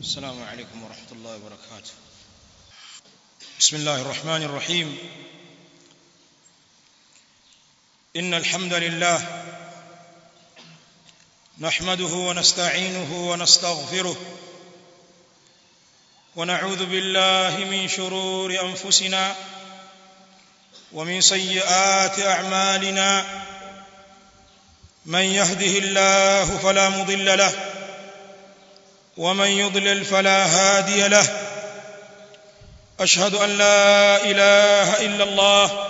السلام عليكم ورحمة الله وبركاته بسم الله الرحمن الرحيم إن الحمد لله نحمده ونستعينه ونستغفره ونعوذ بالله من شرور أنفسنا ومن سيئات أعمالنا من يهده الله فلا مضل له ومن يضلل فلا هادي له أشهد أن لا إله إلا الله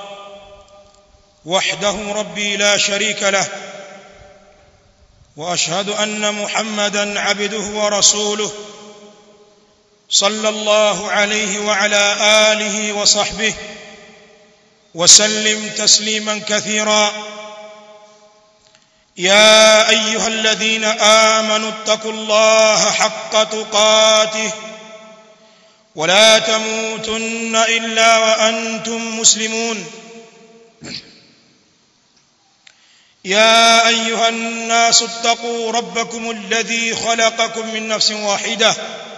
وحده ربي لا شريك له وأشهد أن محمدا عبده ورسوله صلى الله عليه وعلى آله وصحبه وسلم تسليما كثيرا يا ايها الذين امنوا اتقوا الله حق تقاته ولا تموتن الا وانتم مسلمون يا ايها الناس اتقوا ربكم الذي خلقكم من نفس واحده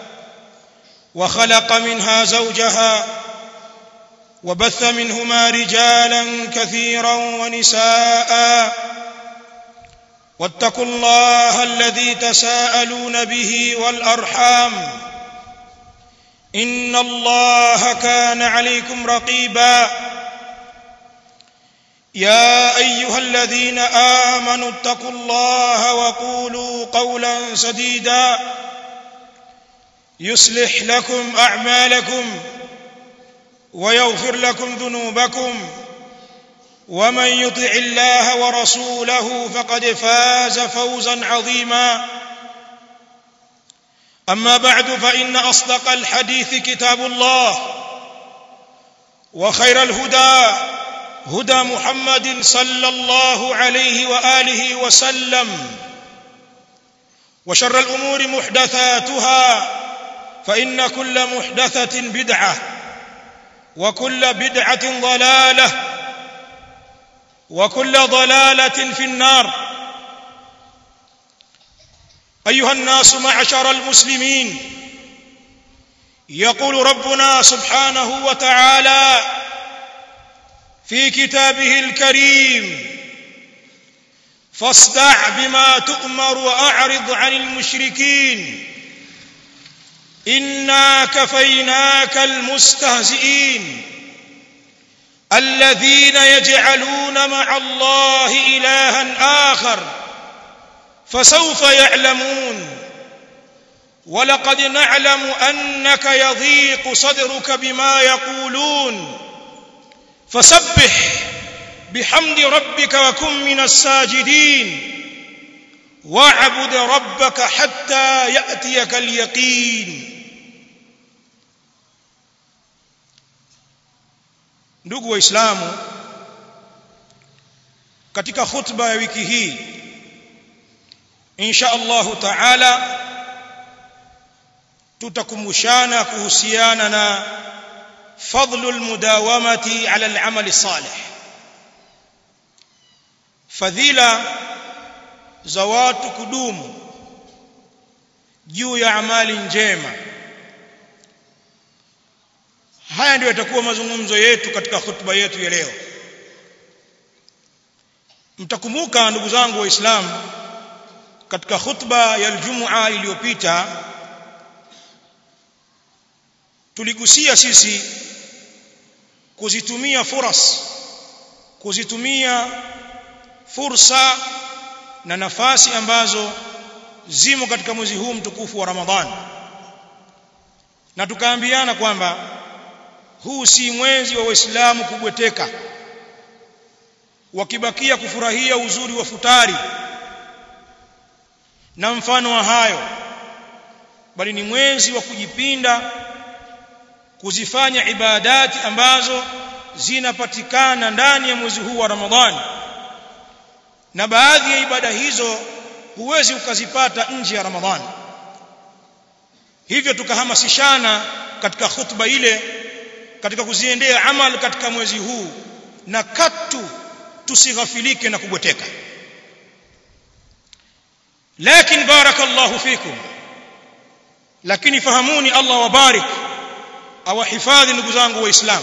وخلق منها زوجها وبث منهما رجالا كثيرا ونساء واتقوا الله الذي تساءلون به والارحام ان الله كان عليكم رقيبا يا ايها الذين امنوا اتقوا الله وقولوا قولا سديدا يصلح لكم اعمالكم ويغفر لكم ذنوبكم ومن يطع الله ورسوله فقد فاز فوزا عظيما اما بعد فان اصدق الحديث كتاب الله وخير الهدى هدى محمد صلى الله عليه واله وسلم وشر الامور محدثاتها فان كل محدثه بدعه وكل بدعه ضلاله وكل ضلاله في النار ايها الناس معشر المسلمين يقول ربنا سبحانه وتعالى في كتابه الكريم فاصدع بما تؤمر واعرض عن المشركين انا كفيناك المستهزئين الذين يجعلون مع الله الها اخر فسوف يعلمون ولقد نعلم انك يضيق صدرك بما يقولون فسبح بحمد ربك وكن من الساجدين واعبد ربك حتى ياتيك اليقين ndugu waislamu katika khutba ya wiki hii insha Allahu taala tutakumbushana kuhusiana na fadlul mudawamati ala al-amal salih fadhila za watu kudumu juu ya amali njema haya ndio yatakuwa mazungumzo yetu katika khutba yetu ya leo mtakumbuka ndugu zangu waislamu katika khutba ya Ijumaa iliyopita tuligusia sisi kuzitumia furas kuzitumia fursa na nafasi ambazo zimo katika mwezi huu mtukufu wa Ramadhani na tukaambiana kwamba huu si mwezi wa waislamu kubweteka wakibakia kufurahia uzuri wa futari na mfano wa hayo bali ni mwezi wa kujipinda kuzifanya ibadati ambazo zinapatikana ndani ya mwezi huu wa Ramadhani na baadhi ya ibada hizo huwezi ukazipata nje ya Ramadhani hivyo tukahamasishana katika khutba ile katika kuziendea amal katika mwezi huu na katu tusighafilike na kubweteka lakini barakallahu fikum lakini fahamuni Allah wabarik awahifadhi ndugu zangu waislamu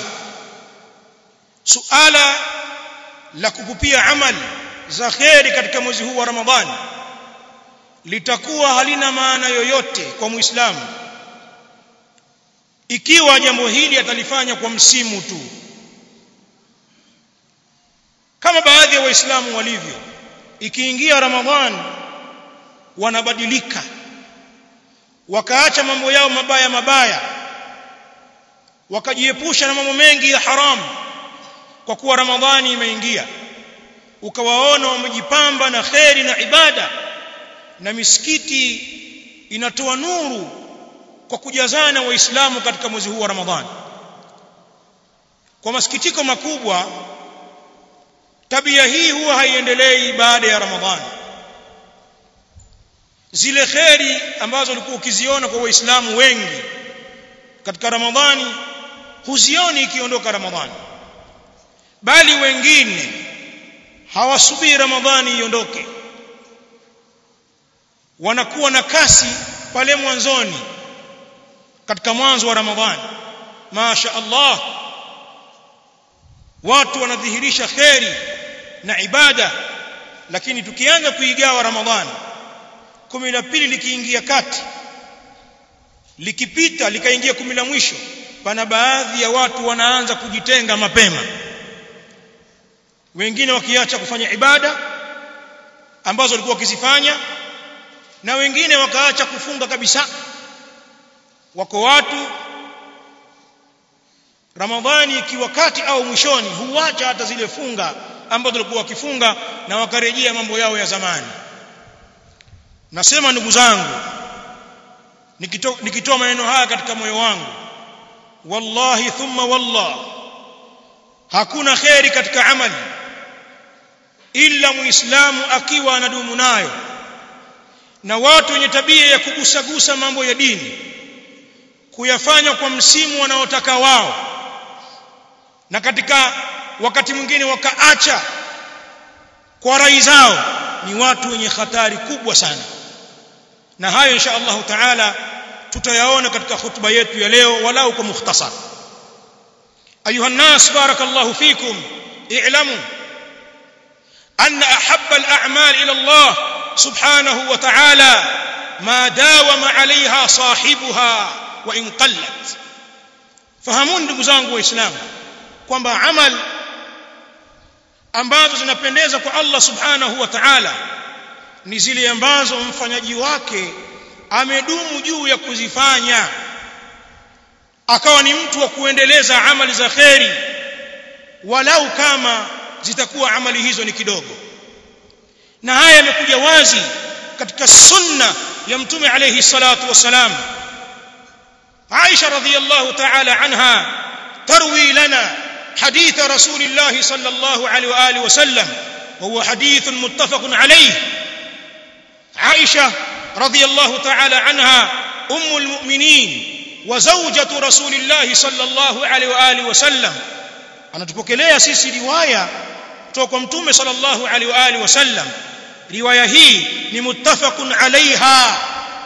suala la kupupia amali za kheri katika mwezi huu wa Ramadhani litakuwa halina maana yoyote kwa Muislamu ikiwa jambo hili atalifanya kwa msimu tu kama baadhi ya waislamu walivyo ikiingia Ramadhani wanabadilika wakaacha mambo yao mabaya mabaya wakajiepusha na mambo mengi ya haramu kwa kuwa Ramadhani imeingia ukawaona wamejipamba na kheri na ibada na misikiti inatoa nuru kwa kujazana waislamu katika mwezi huu wa Ramadhani kwa masikitiko makubwa tabia hii huwa haiendelei baada ya Ramadhani zile kheri ambazo ulikuwa ukiziona kwa waislamu wengi katika Ramadhani huzioni ikiondoka Ramadhani bali wengine hawasubiri Ramadhani iondoke wanakuwa na kasi pale mwanzoni katika mwanzo wa Ramadhani Masha Allah watu wanadhihirisha kheri na ibada lakini tukianza kuigawa Ramadhani kumi la pili likiingia kati likipita likaingia kumi la mwisho pana baadhi ya watu wanaanza kujitenga mapema wengine wakiacha kufanya ibada ambazo walikuwa wakizifanya na wengine wakaacha kufunga kabisa wako watu Ramadhani ikiwa kati au mwishoni huacha hata zile funga ambazo walikuwa wakifunga na wakarejea mambo yao ya zamani nasema ndugu zangu nikitoa nikito maneno haya katika moyo wangu wallahi thumma wallah hakuna kheri katika amali ila muislamu akiwa anadumu nayo na watu wenye tabia ya kugusagusa mambo ya dini kuyafanya kwa msimu wanaotaka wao na katika wakati mwingine wakaacha kwa rai zao ni watu wenye hatari kubwa sana na hayo insha Allah taala tutayaona katika hutuba yetu ya leo walau kwa mukhtasar ayuha nas barakallahu fikum i'lamu أن أحب الأعمال إلى الله سبحانه وتعالى ما داوم عليها صاحبها وإن قلت fahamuni ndugu zangu waislamu kwamba amal ambazo zinapendeza kwa Allah subhanahu wa ta'ala ni zile ambazo mfanyaji wake amedumu juu ya kuzifanya akawa ni mtu wa kuendeleza amali za kheri walau kama zitakuwa amali hizo ni kidogo na haya yamekuja wazi katika sunna ya mtume alayhi salatu wasalam Aisha radhiyallahu ta'ala anha tarwi lana حديث رسول الله صلى الله عليه واله وسلم وهو حديث متفق عليه عائشه رضي الله تعالى عنها ام المؤمنين وزوجة رسول الله صلى الله عليه واله وسلم anatupokelea sisi riwaya kutoka kwa mtume sallallahu alaihi wa alihi wasallam riwaya hii ni muttafaqun alaiha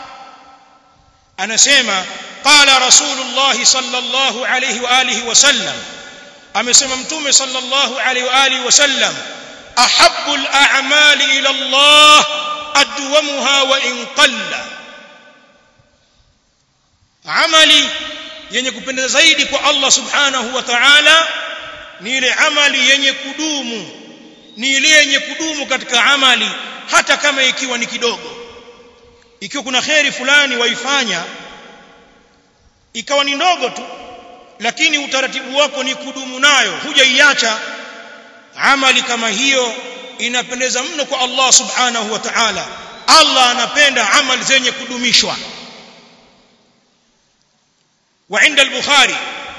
anasema qala rasulullah sallallahu alaihi wa alihi wasallam amesema mtume sallallahu alaihi wa alihi wasallam ahabbu al-a'mali ila Allah adwamuha wa in qalla amali yenye kupendeza zaidi kwa Allah subhanahu wa ta'ala ni ile amali yenye kudumu ni ile yenye kudumu katika amali hata kama ikiwa ni kidogo ikiwa kuna kheri fulani waifanya ikawa ni ndogo tu lakini utaratibu wako ni kudumu nayo hujaiacha amali kama hiyo inapendeza mno kwa Allah subhanahu wa ta'ala Allah anapenda amali zenye kudumishwa وعند البخاري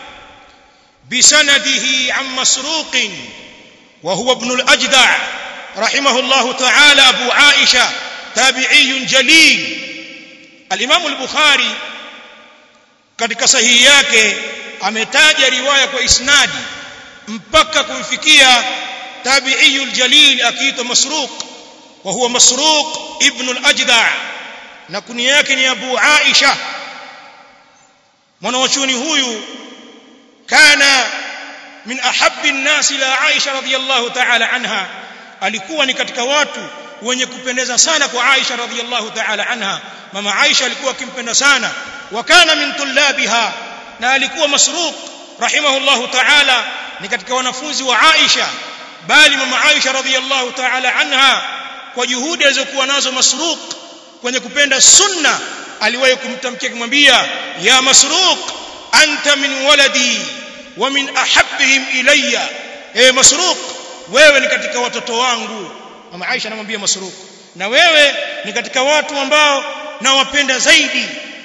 بسنده عن مسروق وهو ابن الأجدع رحمه الله تعالى أبو عائشة تابعي جليل الإمام البخاري katika sahihi yake ametaja riwaya kwa isnadi mpaka kumfikia tabi'iyul jalil akiitwa masruq wa huwa masruq ibn al-ajda' na kunia yake ni abu aisha mwanachuoni huyu kana min ahabbi an-nas ila Aisha radhiyallahu ta'ala anha alikuwa ni katika watu wenye kupendeza sana kwa Aisha radhiyallahu ta'ala anha mama Aisha alikuwa akimpenda sana wa kana min tullabiha na alikuwa masruq rahimahullahu ta'ala ni katika wanafunzi wa Aisha bali mama Aisha radhiyallahu ta'ala anha kwa juhudi alizokuwa nazo masruq kwenye kupenda sunna aliwahi kumtamkia kumwambia ya masruq anta min waladi wa min ahabbihim ilayya e masruq wewe ni katika watoto wangu mama Aisha anamwambia masruq na wewe ni katika watu ambao nawapenda zaidi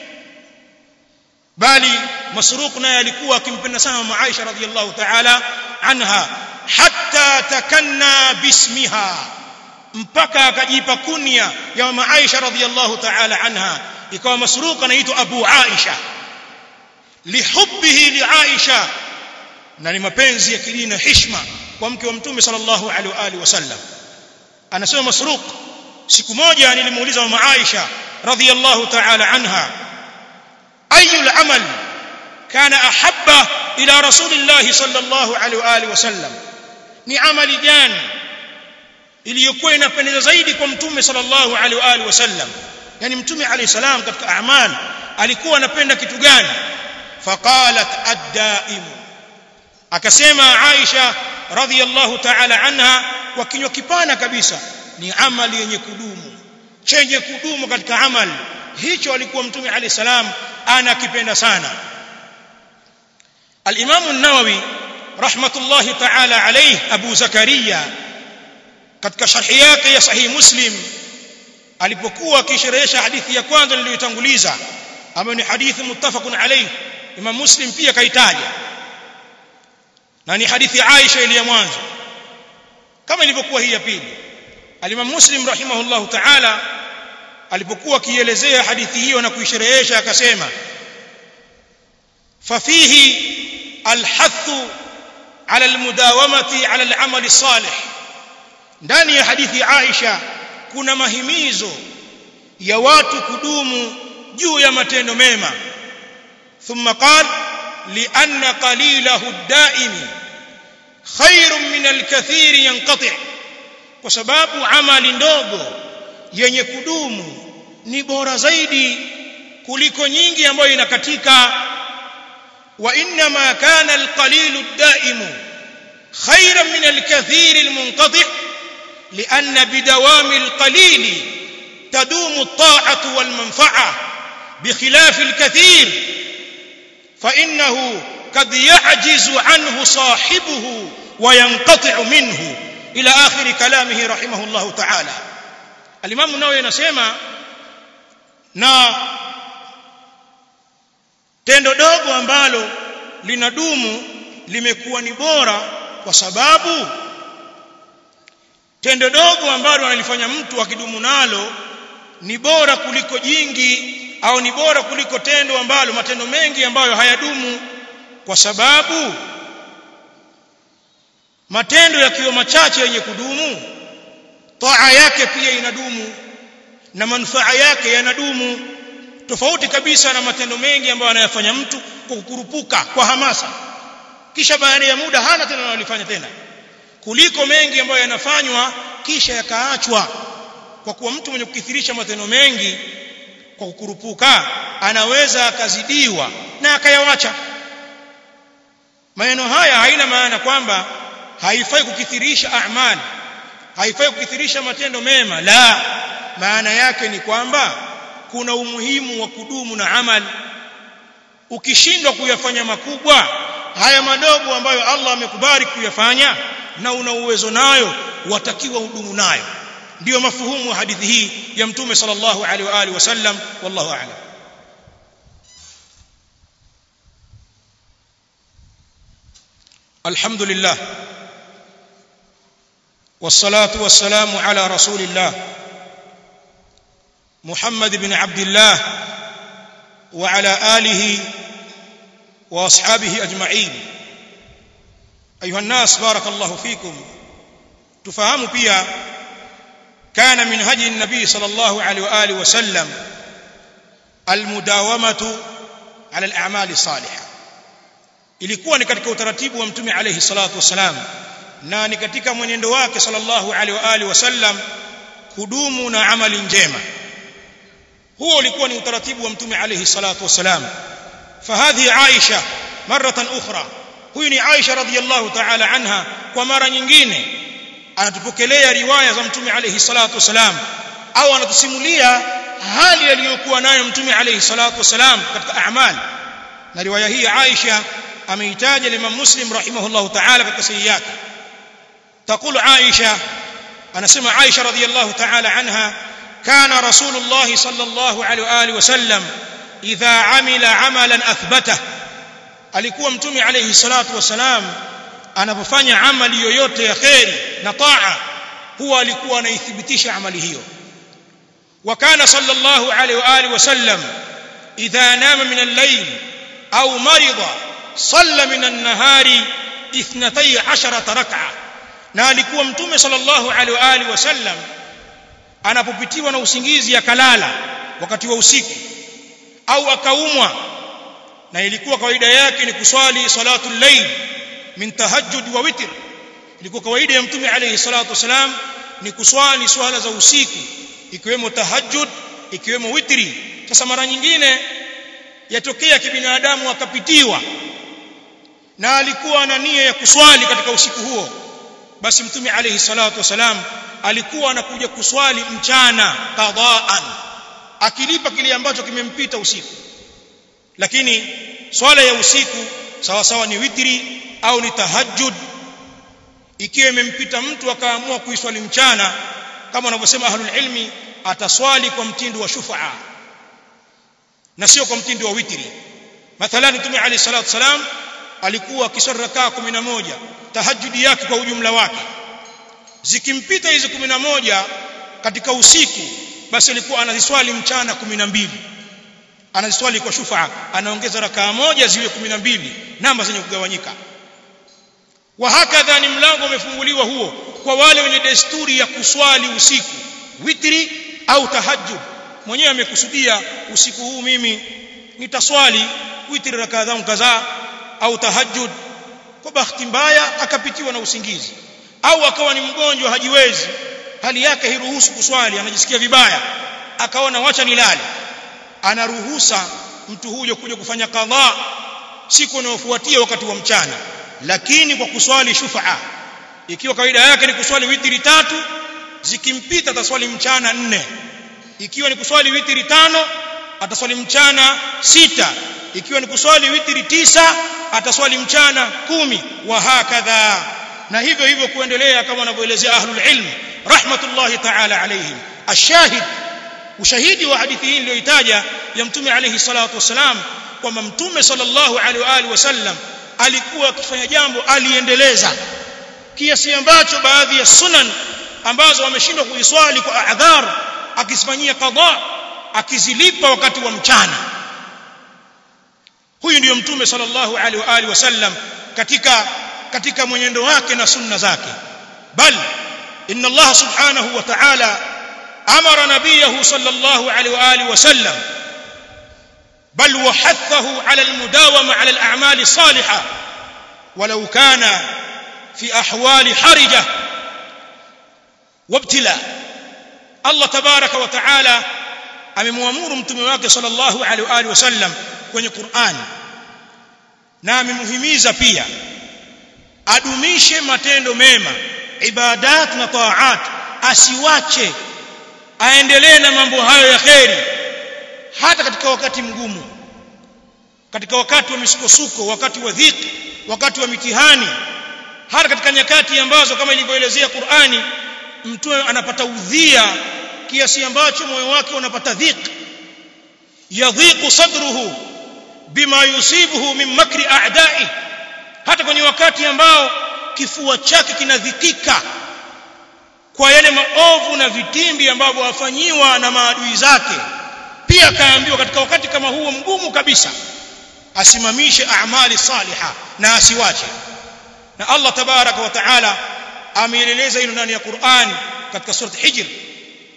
bali masruq naye alikuwa akimpenda sana mama Aisha radhiyallahu ta'ala anha hatta takanna bismiha mpaka akajipa kunya ya mama Aisha radhiyallahu ta'ala anha ikawa masruq anaitwa Abu Aisha lihubbihi li Aisha na ni mapenzi ya kidini na heshima kwa mke wa mtume sallallahu alaihi wa alihi wasallam anasema masruq siku moja nilimuuliza mama Aisha radhiyallahu ta'ala anha ayu al-amal kana ahabba ila rasulillah sallallahu alaihi wa alihi wasallam ni amali gani iliyokuwa inapendeza zaidi kwa mtume sallallahu alaihi wa alihi wasallam yani mtume alayhi salam katika a'mal alikuwa anapenda kitu gani faqalat ad-daim akasema Aisha radhiyallahu ta'ala anha kwa kinywa kipana kabisa ni amali yenye kudumu chenye kudumu katika amali hicho alikuwa mtume alayhi salam anakipenda sana al-Imam an-Nawawi rahmatullahi ta'ala alayhi Abu Zakaria katika sharhi yake ya sahih Muslim alipokuwa akisherehesha hadithi ya kwanza niliyotanguliza ambayo ni hadithi muttafaqun alayhi Imam Muslim pia kaitaja na ni hadithi ya Aisha ile ya mwanzo kama ilivyokuwa hii ya pili Al-Imam Muslim rahimahullahu ta'ala alipokuwa akielezea hadithi hiyo na kuisherehesha akasema fafihi alhathu ala almudawamati ala al'amali salih ndani ya hadithi ya Aisha kuna mahimizo ya watu kudumu juu ya matendo mema thumma qala لأن قليله الدائم خير من الكثير ينقطع kwa sababu amali ndogo yenye kudumu ni bora zaidi kuliko nyingi ambayo inakatika wa inna ma kana alqalilu ad-daimu khayran min alkathir almunqati' لأن بدوام القليل تدوم الطاعة والمنفعة بخلاف الكثير فإنه قد يعجز عنه صاحبه وينقطع منه إلى آخر كلامه رحمه الله تعالى الإمام النووي ينسمع na tendo dogo ambalo linadumu limekuwa ni bora kwa sababu tendo dogo ambalo analifanya mtu akidumu nalo ni bora kuliko jingi au ni bora kuliko tendo ambalo matendo mengi ambayo hayadumu kwa sababu matendo yakiwa machache yenye kudumu taa yake pia inadumu na manufaa yake yanadumu tofauti kabisa na matendo mengi ambayo anayafanya mtu kwa kukurupuka kwa hamasa kisha baada ya muda hana tena analifanya tena kuliko mengi ambayo yanafanywa kisha yakaachwa kwa kuwa mtu mwenye kukithirisha matendo mengi kwa kukurupuka anaweza akazidiwa na akayawacha maneno haya haina maana kwamba haifai kukithirisha a'mal haifai kukithirisha matendo mema la maana yake ni kwamba kuna umuhimu wa kudumu na amali ukishindwa kuyafanya makubwa haya madogo ambayo Allah amekubali kuyafanya na una uwezo nayo watakiwa hudumu nayo ndio mafuhumu wa hadithi hii ya mtume sallallahu alaihi wa alihi wasallam wallahu a'lam الحمد لله والصلاه والسلام على رسول الله محمد بن عبد الله وعلى اله واصحابه اجمعين ايها الناس بارك الله فيكم تفهموا pia كان من هدي النبي صلى الله عليه واله وسلم المداومه ala al-a'mali salihah ilikuwa ni katika utaratibu wa mtume alayhi salatu wasalam na ni katika mwenendo wake sallallahu alaihi wa alihi wasallam kudumu na amali njema huo ulikuwa ni utaratibu wa mtume alayhi salatu wasalam fahadhi aisha maratan ukhra huyu ni aisha radhiyallahu ta'ala anha kwa mara nyingine anatupokelea riwaya za mtume alayhi salatu wasalam au anatusimulia hali aliyokuwa nayo mtume alayhi salatu wasalam katika a'mal na riwaya hii Aisha ameitaja Imam Muslim rahimahullahu ta'ala katika sahihi yake تقول عائشة أنا سمع عائشة رضي الله تعالى عنها كان رسول الله صلى الله عليه وآله وسلم إذا عمل عملا أثبته alikuwa mtume alayhi salatu wasalam anapofanya amali yoyote ya kheri na taa huwa alikuwa anaithibitisha amali hiyo وكان صلى الله عليه واله وسلم اذا نام من الليل او مرض صلى من النهار اثنتي عشرة ركعه na alikuwa mtume sallallahu alaihi wa alihi wasallam anapopitiwa na usingizi akalala wakati wa usiku au akaumwa na ilikuwa kawaida yake ni kuswali salatu layl min tahajjud wa witr ilikuwa kawaida ya mtume alayhi salatu wasalam ni kuswali swala za usiku ikiwemo tahajjud ikiwemo witri sasa mara nyingine yatokea kibinadamu akapitiwa na alikuwa na nia ya kuswali katika usiku huo basi mtume alayhi salatu wasalam alikuwa anakuja kuswali mchana qadaan akilipa kile ambacho kimempita usiku lakini swala ya usiku sawa sawa ni witri au ni tahajjud ikiwa imempita mtu akaamua kuiswali mchana kama wanavyosema ahlul ilmi ataswali kwa mtindo wa shufaa na sio kwa mtindo wa witri mathalan mtume alayhi salatu wasalam alikuwa akiswali rakaa 11 tahajjudi yake kwa ujumla wake zikimpita hizi 11 katika usiku basi alikuwa anaziswali mchana 12 anaziswali kwa shufaa anaongeza rakaa moja ziwe 12 namba zenye kugawanyika wa hakadha ni mlango umefunguliwa huo kwa wale wenye desturi ya kuswali usiku witri au tahajjud mwenyewe amekusudia usiku huu mimi nitaswali witri rakaa zangu kadhaa au tahajjud kwa bahati mbaya akapitiwa na usingizi au akawa ni mgonjwa hajiwezi hali yake hiruhusu kuswali anajisikia vibaya akaona wacha nilale anaruhusa mtu huyo kuja kufanya kadhaa siku inayofuatia wakati wa mchana lakini kwa kuswali shufaa ikiwa kawaida yake ni kuswali witri tatu zikimpita ataswali mchana nne ikiwa ni kuswali witri tano ataswali mchana sita ikiwa ni kuswali witri tisa ataswali mchana kumi wa hakadha na hivyo hivyo kuendelea kama wanavyoelezea ahlul ilm rahmatullahi ta'ala alayhim ashahid ushahidi wa hadithi hii niliyoitaja ya mtume alayhi salatu wasalam kwamba mtume sallallahu alaihi wa alihi wasallam alikuwa akifanya jambo aliendeleza kiasi ambacho baadhi ya sunan ambazo wameshindwa kuiswali kwa adhar akisifanyia qadha akizilipa wakati wa mchana huyu ndiyo mtume sallallahu alaihi wa alihi wasallam katika katika mwenendo wake na sunna zake bal inna Allah subhanahu wa ta'ala amara nabiyahu sallallahu alaihi wa alihi wasallam بل وحثه على المداومة على الأعمال الصالحة ولو كان في أحوال حرجة وابتلاء الله تبارك وتعالى amemwamuru mtume wake sallallahu alaihi wa alihi wasallam kwenye Qur'an na amemhimiza pia adumishe matendo mema ibadat na taat asiwache aendelee na mambo hayo ya kheri hata katika wakati mgumu katika wakati wa misukosuko wakati wa dhiki wakati wa mitihani hata katika nyakati ambazo kama ilivyoelezea Qur'ani mtu anapata udhia kiasi ambacho moyo wake unapata dhiki yadhiqu sadruhu bima yusibuhu min makri a'da'i hata kwenye wakati ambao kifua chake kinadhikika kwa yale maovu na vitimbi ambavyo wafanyiwa na maadui zake pia akaambiwa katika wakati kama huo mgumu kabisa asimamishe amali saliha na asiwache na Allah tabaraka wa taala ameeleza hilo ndani ya Qur'an katika sura Hijr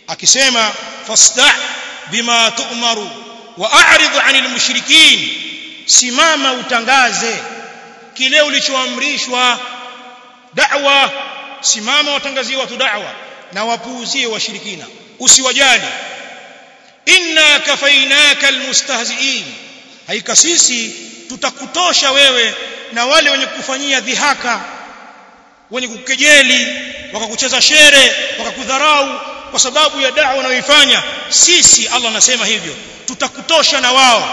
akisema fasta' bima tu'maru wa a'rid 'anil mushrikeen simama utangaze kile ulichoamrishwa da'wa simama watangazie watu da'wa na wapuuzie washirikina usiwajali inna kafainaka almustahzi'in haika sisi tutakutosha wewe na wale wenye kufanyia dhihaka wenye kukejeli wakakucheza shere wakakudharau kwa sababu ya da'wa unayoifanya sisi Allah anasema hivyo tutakutosha na wao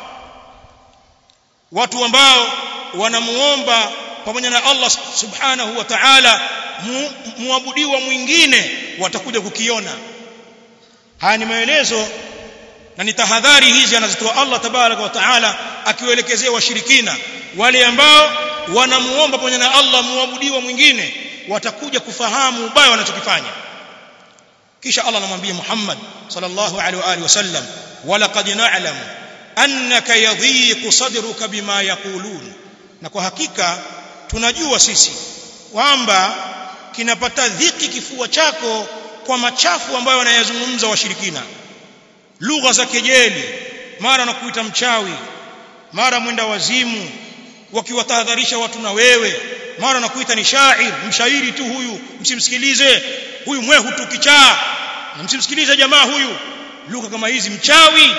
watu ambao wanamuomba pamoja na Allah subhanahu wa ta'ala mu, muabudiwa mwingine watakuja kukiona haya ni maelezo na ni tahadhari hizi anazitoa Allah tabaraka wa taala akiwaelekezea washirikina wale ambao wanamuomba pamoja na Allah muabudiwa mwingine watakuja kufahamu ubaya wanachokifanya kisha Allah anamwambia Muhammad sallallahu alaihi wa alihi wasallam walaqad na'lamu annaka yadhiqu sadruka bima yaqulun na kwa hakika tunajua sisi kwamba kinapata dhiki kifua chako kwa machafu ambayo wanayazungumza washirikina lugha za kejeli mara na kuita mchawi mara mwenda wazimu wakiwatahadharisha watu na wewe mara na kuita ni shair mshairi tu huyu msimsikilize huyu mwehu tu kichaa msimsikilize jamaa huyu lugha kama hizi mchawi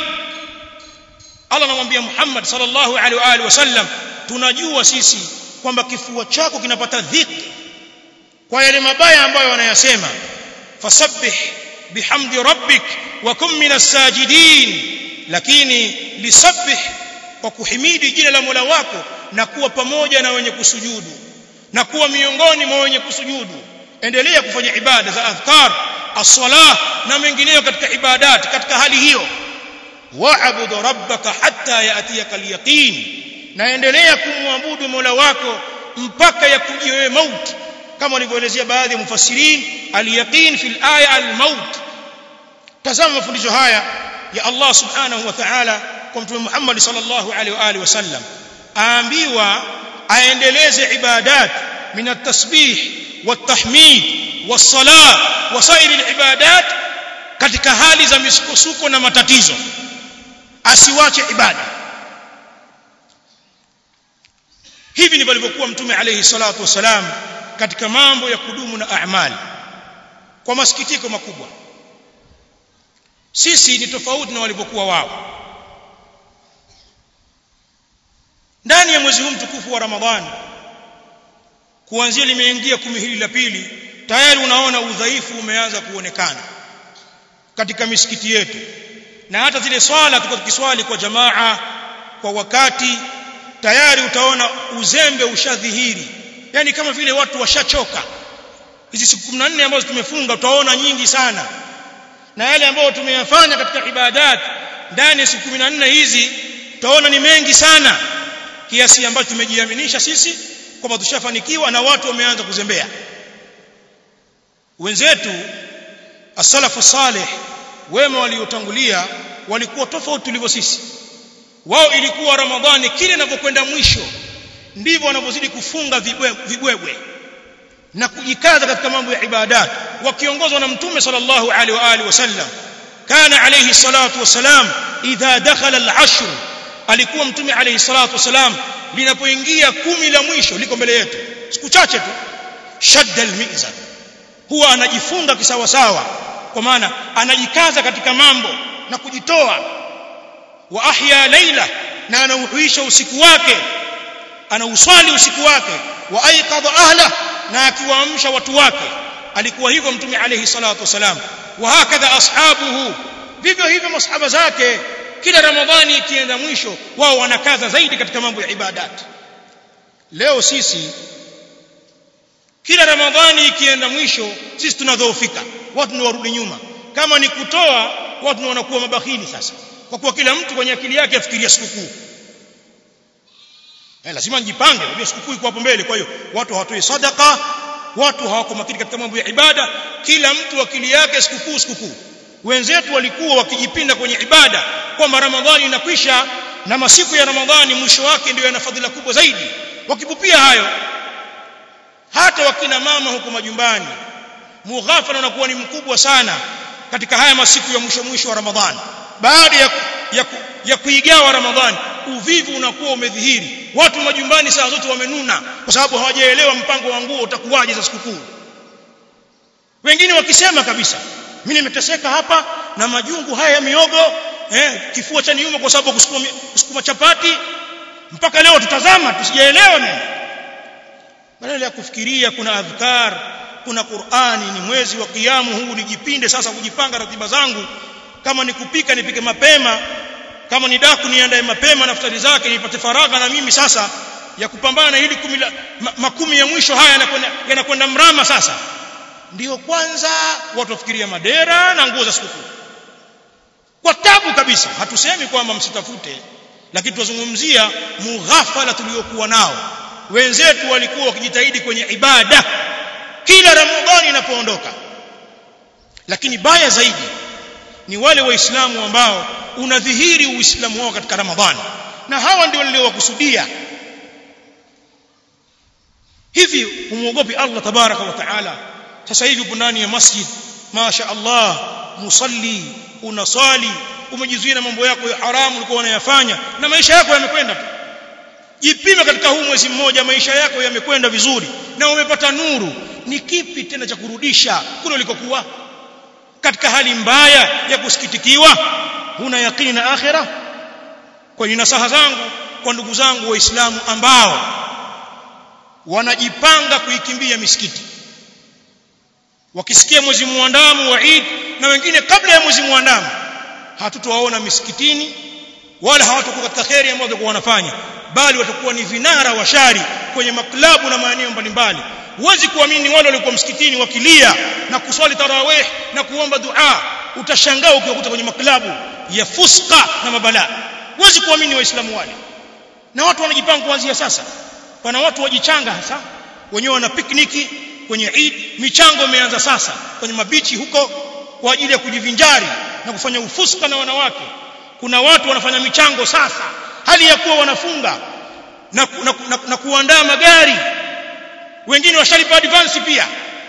Allah anamwambia Muhammad sallallahu alaihi wa alihi wasallam tunajua sisi kwamba kifua chako kinapata dhiki kwa yale mabaya ambayo wanayasema fasabbih bihamdi rabbik wa kum minas sajidin lakini lisabbih kwa kuhimidi jina la Mola wako na kuwa pamoja na wenye kusujudu na kuwa miongoni mwa wenye kusujudu endelea kufanya ibada za adhkar as-salah na mengineyo katika ibadat katika hali hiyo wa'budu rabbaka hatta ya'tiyaka al-yaqin na endelea kumwabudu Mola wako mpaka yakujie wewe mauti kama walivyoelezea baadhi ya mufassirin al-yaqin fil aya al-maut tazama mafundisho haya ya Allah subhanahu wa ta'ala kwa mtume Muhammad sallallahu alaihi wa alihi wasallam aambiwa aendeleze ibadat min at-tasbih wat-tahmid was-salah wa sairi al-ibadat katika hali za misukosuko na matatizo asiwache ibada hivi ndivyo alivyokuwa mtume alayhi salatu wasalam katika mambo ya kudumu na amali kwa masikitiko makubwa sisi ni tofauti na walivyokuwa wao ndani ya mwezi huu mtukufu wa Ramadhani kuanzia limeingia kumi hili la pili tayari unaona udhaifu umeanza kuonekana katika misikiti yetu na hata zile swala tuko tukiswali kwa jamaa kwa wakati tayari utaona uzembe ushadhihiri yani kama vile watu washachoka hizi siku 14 ambazo tumefunga utaona nyingi sana na yale ambayo tumeyafanya katika ibadat ndani ya siku 14 hizi utaona ni mengi sana kiasi ambacho tumejiaminisha sisi kwamba tushafanikiwa na watu wameanza kuzembea wenzetu as-salafu salih wema waliotangulia walikuwa tofauti tulivyo sisi wao ilikuwa ramadhani kile inavyokwenda mwisho ndivyo wanavyozidi kufunga vibwebwe na kujikaza katika mambo ya ibadat wakiongozwa na mtume sallallahu alaihi wa alihi wasallam kana alayhi salatu wasalam idha dakhala al-ashr alikuwa mtume alayhi salatu wasalam linapoingia kumi la mwisho liko mbele yetu siku chache tu shadda al-mizan huwa anajifunga kisawasawa kwa maana anajikaza katika mambo na kujitoa wa ahya laila na anauhuisha usiku wake anauswali usiku wake wa aiqadha ahla na akiwaamsha watu wake alikuwa hivyo mtume alayhi salatu wasalam wa hakadha ashabuhu vivyo hivyo masahaba zake kila ramadhani ikienda mwisho wao wanakaza zaidi katika mambo ya ibadat leo sisi kila ramadhani ikienda mwisho sisi tunadhoofika watu ni warudi nyuma kama ni kutoa watu wanakuwa mabakhili sasa kwa kuwa kila mtu kwenye akili yake afikiria sikukuu eh lazima nijipange unajua sikukuu iko hapo mbele kwa hiyo watu hawatoi sadaka watu hawako makini katika mambo ya ibada kila mtu akili yake sikukuu sikukuu wenzetu walikuwa wakijipinda kwenye ibada kwamba ramadhani inakwisha na masiku ya ramadhani mwisho wake ndio yana fadhila kubwa zaidi wakipupia hayo hata wakina mama huko majumbani mughafala unakuwa ni mkubwa sana katika haya masiku ya mwisho mwisho wa ramadhani baada ya, ya, ya kuigawa ramadhani uvivu unakuwa umedhihiri watu majumbani saa zote wamenuna kwa sababu hawajaelewa mpango wa nguo utakuwaje za sikukuu wengine wakisema kabisa mimi nimeteseka hapa na majungu haya ya miogo eh, kifua cha niuma kwa sababu kusukuma, kusukuma chapati mpaka leo tutazama tusijaelewa nini badala ya kufikiria kuna adhkar kuna Qur'ani ni mwezi wa kiamu huu nijipinde sasa kujipanga ratiba zangu kama ni kupika nipike mapema kama ni daku niandae mapema naftari zake nipate faragha na mimi sasa ya kupambana ili kumi la, ma, makumi ya mwisho haya yanakwenda yanakwenda mrama sasa ndiyo kwanza watu wafikiria madera na nguo za sikukuu kwa tabu kabisa hatusemi kwamba msitafute lakini tunazungumzia mughafala tuliokuwa nao wenzetu walikuwa wakijitahidi kwenye ibada kila ramadhani inapoondoka lakini baya zaidi ni wale waislamu ambao unadhihiri uislamu wao katika ramadhani na hawa ndio niliowakusudia hivi umuogopi Allah tabaraka wa taala sasa hivi upo ndani ya masjid masha Allah musalli unasali umejizuia na mambo yako ya haramu ulikuwa unayafanya na maisha yako yamekwenda tu jipime katika huu mwezi mmoja maisha yako yamekwenda vizuri na umepata nuru ni kipi tena cha kurudisha kule ulikokuwa katika hali mbaya ya kusikitikiwa huna yakini na akhira kwa nasaha zangu kwa ndugu zangu waislamu ambao wanajipanga kuikimbia misikiti wakisikia mwezi muandamo wa Eid na wengine kabla ya mwezi muandamo hatutowaona misikitini wala hawatakuwa katika kheri ambayo watakuwa wanafanya bali watakuwa ni vinara wa shari kwenye maklabu na maeneo mbalimbali huwezi kuamini wale waliokuwa msikitini wakilia na kuswali tarawih na kuomba dua utashangaa ukiwakuta kwenye maklabu ya fuska na mabalaa huwezi kuamini waislamu wale na watu wanajipanga kuanzia sasa pana watu wajichanga hasa wenyewe wana pikniki kwenye Eid michango imeanza sasa kwenye mabichi huko kwa ajili ya kujivinjari na kufanya ufuska na wanawake kuna watu wanafanya michango sasa hali ya kuwa wanafunga na, na, na, na kuandaa magari wengine washalipa advance pia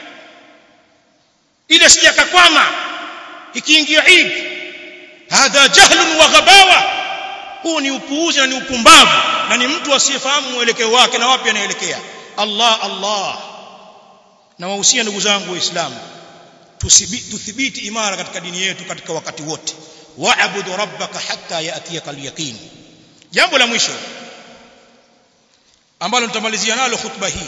ile sijakakwama ikiingia Eid hadha jahlun wa ghabawa huu ni upuuzi na ni upumbavu na ni mtu asiyefahamu mwelekeo wake na wapi anaelekea Allah Allah na wahusia ndugu zangu waislamu tuthibiti imara katika dini yetu katika wakati wote wa'budu rabbaka hatta ya'tiyaka al-yaqin jambo la mwisho ambalo nitamalizia nalo khutba hii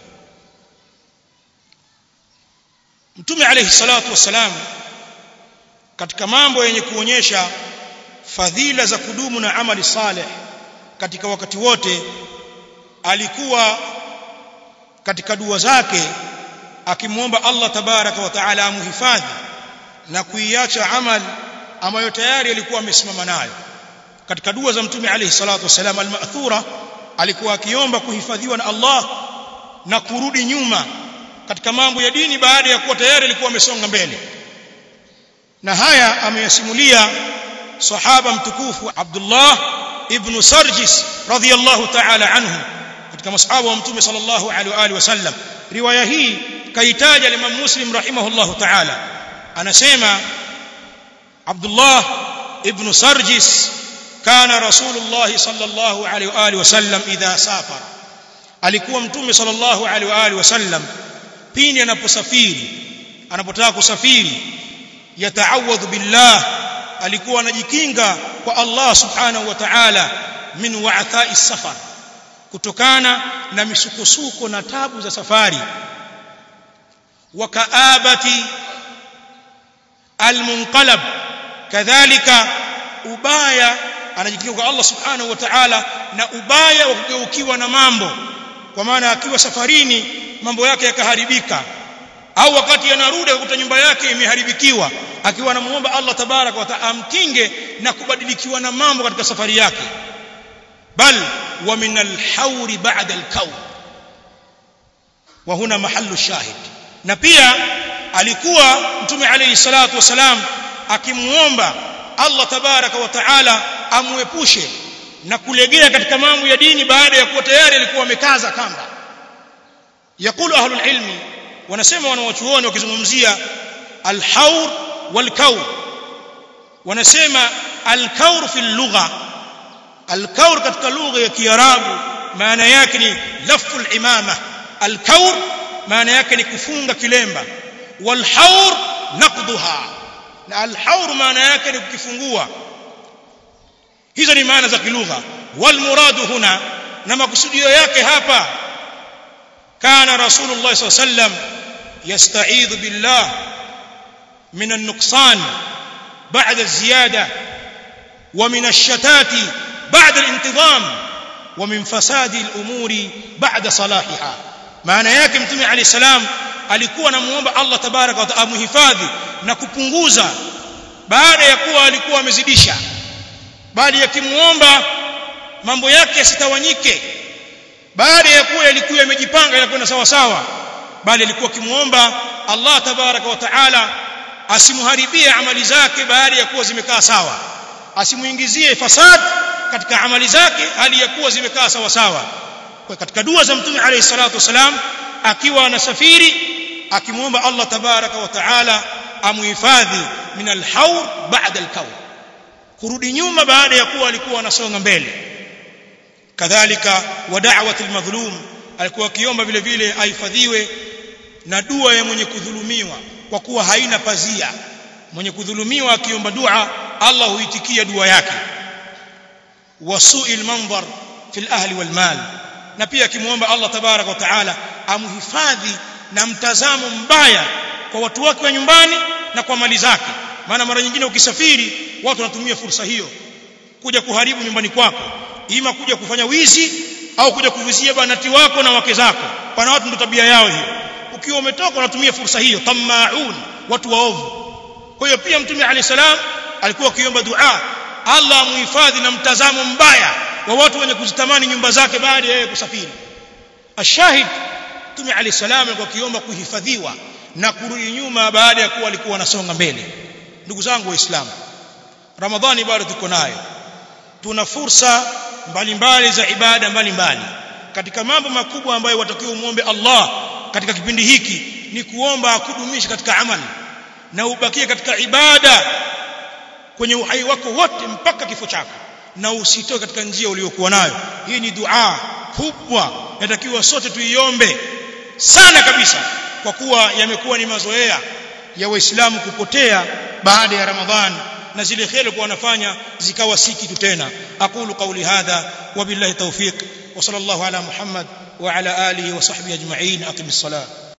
mtume alayhi salatu wassalam katika mambo yenye kuonyesha fadhila za kudumu na amali saleh katika wakati wote alikuwa katika dua zake akimwomba Allah tabaraka wa taala amhifadhi na kuiacha amali ambayo tayari alikuwa amesimama nayo katika dua za mtume alayhi salatu wasalam al-ma'thura alikuwa akiomba kuhifadhiwa na Allah na kurudi nyuma katika mambo ya dini baada ya kuwa tayari alikuwa amesonga mbele na haya ameyasimulia sahaba mtukufu Abdullah ibn Sarjis radhiyallahu ta'ala anhu katika masahaba wa mtume sallallahu alaihi wa alihi wasallam riwaya hii kaitaja Imam Muslim rahimahullahu ta'ala anasema Abdullah ibn Sarjis kana Rasulullah sallallahu alaihi wa alihi wasallam idha safara alikuwa mtume sallallahu alaihi wa alihi wasallam pindi anaposafiri anapotaka kusafiri yataawadhu billah alikuwa anajikinga kwa Allah subhanahu wa ta'ala min wa'tha'i safar kutokana na misukosuko na tabu za safari wa kaabati almunqalab kadhalika ubaya anajikinga kwa Allah subhanahu wa ta'ala na ubaya wa kugeukiwa na mambo kwa maana akiwa safarini mambo yake yakaharibika au wakati anarudi akakuta nyumba yake imeharibikiwa akiwa anamuomba Allah tabarak wa taala amkinge na kubadilikiwa na mambo katika safari yake bal wa min al-hawr ba'da al-kawn wa huna mahallu shahid na pia alikuwa mtume alayhi salatu wasalam akimuomba Allah tabaraka wa taala amuepushe na kulegea katika mambo ya dini baada ya kuwa tayari alikuwa amekaza kamba yakulu ahlul ilmi wanasema wanawachuoni wakizungumzia alhaur walkaur wanasema alkaur fi lugha alkaur katika lugha ya kiarabu maana yake ni lafu al-imama alkaur maana yake ni kufunga kilemba walhaur naqduha na alhaur maana yake ni kukifungua hizo ni maana za kilugha walmuradu huna na makusudio yake hapa kana rasulullah sallallahu alaihi wasallam yasta'idhu billah min an-nuqsan ba'da az-ziyada wa min ash-shatati ba'da al-intizam wa min fasadi al-umuri ba'da salahiha maana yake mtume alayhi salam alikuwa anamuomba Allah tabaraka wa taala amhifadhi na kupunguza baada ya kuwa alikuwa amezidisha bali yakimuomba mambo yake yasitawanyike baada ya kuwa yalikuwa yamejipanga yanakwenda sawa sawa bali alikuwa akimuomba Allah tabaraka wa taala asimuharibie amali zake baada ya kuwa zimekaa sawa asimuingizie fasad katika amali zake hali ya kuwa zimekaa sawa sawa kwa katika dua za mtume alayhi salatu wasalam akiwa anasafiri akimuomba Allah tabaraka wa taala amuhifadhi min alhaur ba'da alkaur kurudi nyuma baada ya kuwa alikuwa anasonga mbele kadhalika wa da'wati almadhlum alikuwa akiomba vile vile ahifadhiwe na dua ya mwenye kudhulumiwa kwa kuwa haina pazia mwenye kudhulumiwa akiomba dua Allah huitikia dua yake wasu'il manzar fil ahli wal mal na pia akimuomba Allah tabarak wa taala amhifadhi na mtazamo mbaya kwa watu wake wa nyumbani na kwa mali zake maana mara nyingine ukisafiri watu wanatumia fursa hiyo kuja kuharibu nyumbani kwako ima kuja kufanya wizi au kuja kuvizia banati wako na wake zako pana watu ndio tabia yao hiyo ukiwa umetoka unatumia fursa hiyo tamaun watu waovu kwa hiyo pia mtume alayhi salam alikuwa akiomba dua Allah amuhifadhi na mtazamo mbaya wa watu wenye kuzitamani nyumba zake baada ya yeye kusafiri ashahid mtume alayhi salam alikuwa akiomba kuhifadhiwa na kurudi nyuma baada ya kuwa alikuwa anasonga mbele ndugu zangu waislamu ramadhani bado tuko nayo tuna fursa mbalimbali za ibada mbalimbali katika mambo makubwa ambayo watakiwa umwombe Allah katika kipindi hiki ni kuomba akudumishe katika amali na ubakie katika ibada kwenye uhai wako wote mpaka kifo chako na usitoke katika njia uliyokuwa nayo hii ni dua kubwa natakiwa sote tuiombe sana kabisa kwa kuwa yamekuwa ni mazoea ya waislamu kupotea baada ya ramadhani na zile kheri kwa wanafanya zikawa si kitu tena aqulu qawli hadha wa billahi tawfiq wa sallallahu ala muhammad wa ala alihi wa sahbihi ajma'in aqimis salat